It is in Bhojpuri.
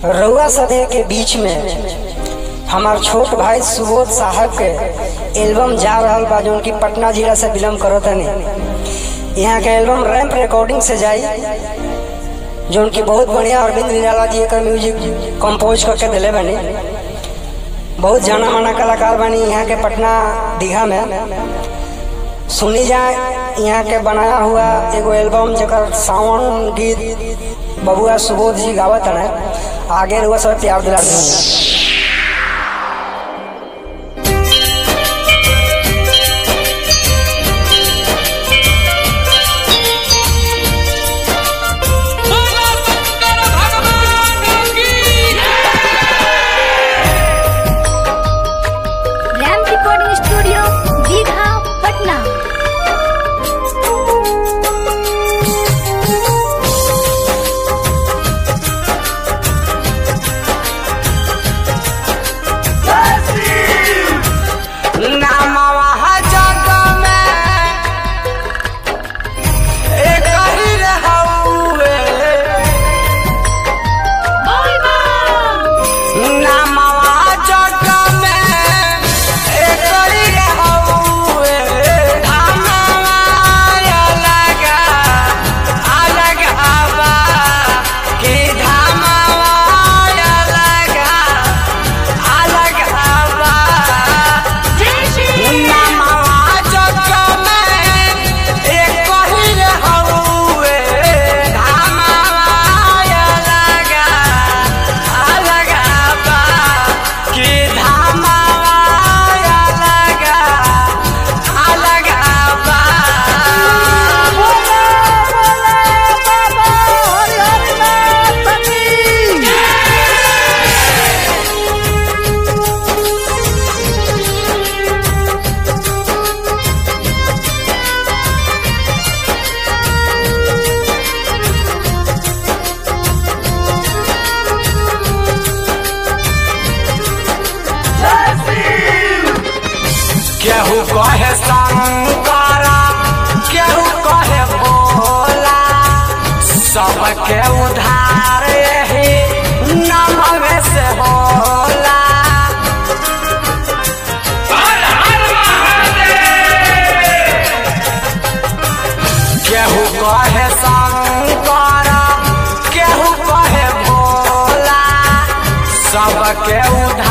रउआ सदे के बीच में हमार छोट भाई सुबोध साहब के एल्बम जा रहल बा जौन की पटना जिला से बिलोंग करत हनी यहाँ के एल्बम रैम्प रिकॉर्डिंग से जाई जौन की बहुत बढ़िया अरविंद निराला जी एकर म्यूजिक कंपोज करके दिले बनी बहुत जाना माना कलाकार बनी यहाँ के पटना दीघा में सुनी जाए यहाँ के बनाया हुआ एगो एल्बम जकर सावन गीत बबुआ सुबोध जी गावत है आगे रुआ सब प्यार दिला देंगे बोलो शंकर भगवान की रैम रिकॉर्डिंग स्टूडियो दीघा पटना नामवा जग में एक ही रहउए नामवा जग में एक ही रहउए नामवा अलग अलग हवा कि धामवा अलग अलग हवा नामवा जग में एक ही रहउए धामवा अलग अलग बा कि धामवा अलग अलग बा केहू कहे शंकरा केहू कहे भोला सबके उधार यही नमवे से होला हर हर महादेव केहू कहे शंकरा केहू कहे भोला सबके उधार